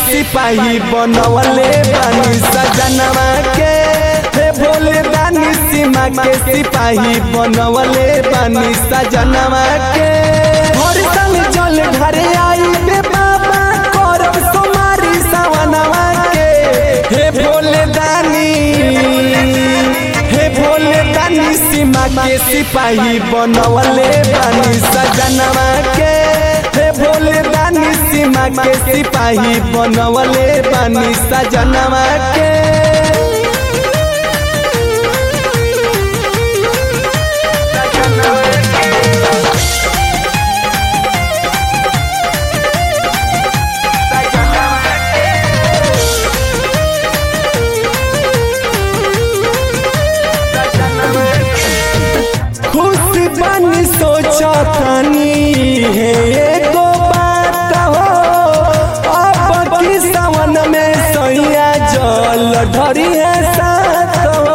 सिपाही बनवले बानी सजनवा के हे भोले दानी सीमा के सिपाही बनवले बानी सजनवा के हर साल जल घरे आई बे बाबा करब सोमारी सवनवा के हे भोले दानी हे भोले दानी सीमा के सिपाही बनवले बानी सजनवा के हे भोले दानी सीमा के सिपाही बनवले बानी सजनवा के खुश बनी सोचतनी है एगो बात हो अब की सावन में सैया जल ढरी है साथ हो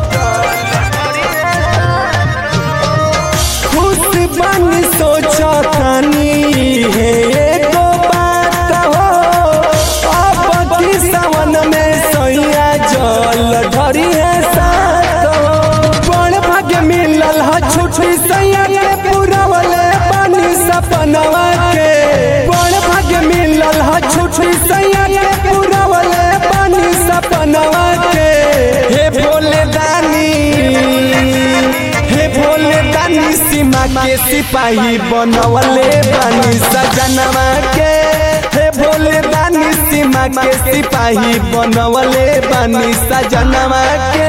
खुश बनी सोचतनी है एगो बात हो अब की सावन में सैया जल ढरी है साथ हो बड़ भाग्य मिलल ह छुट्टी सैया के पुरवले पानी सपनवा के बड़ भाग्य मिलल ह छुट्टी सैया के पुरवले पानी सपनवा के हे भोले दानी हे भोले दानी सीमा के सिपाही बनवले बानी सजनवा के हे भोले दानी सीमा के सिपाही बनवले बानी सजनवा के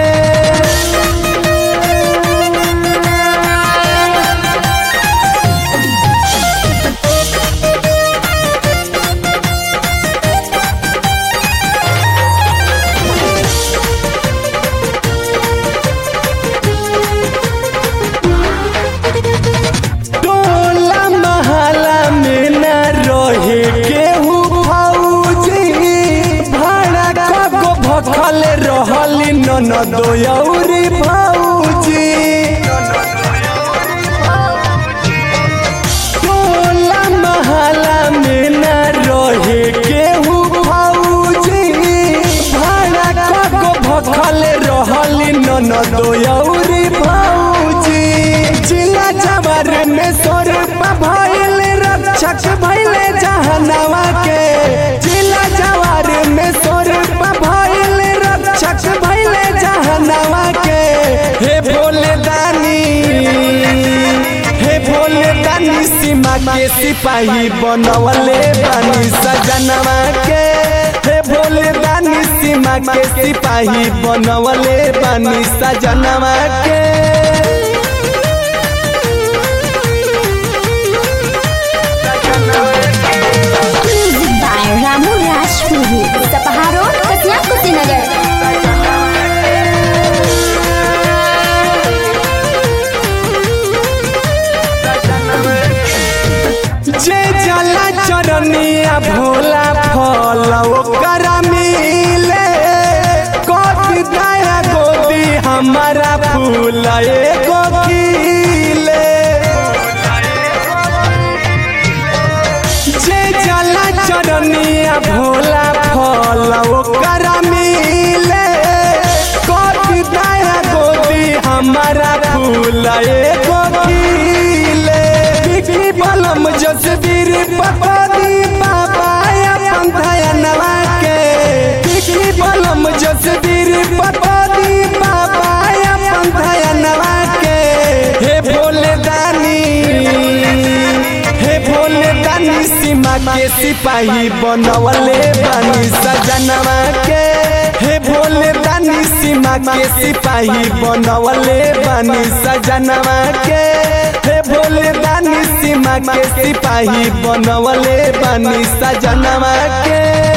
टोला महला में न रहे केहू भौजी भाड़ा कगो भखल रहली ननद औरी भौजी टोला महला में न रहे केहू भौजी भाड़ा कगो भखल रहली ननद औरी भौजी जिला जबर में सोर भइल रक्षक भइले जहनवा के जिला जवार में सोर भइल रक्षक भइले जहनवा के हे भोले दानी हे भोले दानी सीमा के सिपाही बनवले बानी सजनवा के हे भोले दानी सीमा के सिपाही बनवले बानी सजनवा के Music by Ramu Rajpuri. Sapaharo, Kasiang Kusinagar. जे जला चरनिया भोला फल ओकर मिले कथी दया गोदी हमारा फूल एगो खिले जे जला चरनिया भोला फल ओकर मिले कथी दया गोदी हमारा फूल एगो खिले बिक्री बलम जसवीर पपदी बाबा अपन धयनवा के बिक्री बलम जसवीर पपदी बाबा अपन धयनवा के हे भोले दानी हे भोले दानी सीमा के सिपाही बनवले बानी सजनवा के हे भोले दानी सीमा के सिपाही बनवले बानी सजनवा के हे भोले दानी सीमा के सिपाही बनवले बानी सजनवा के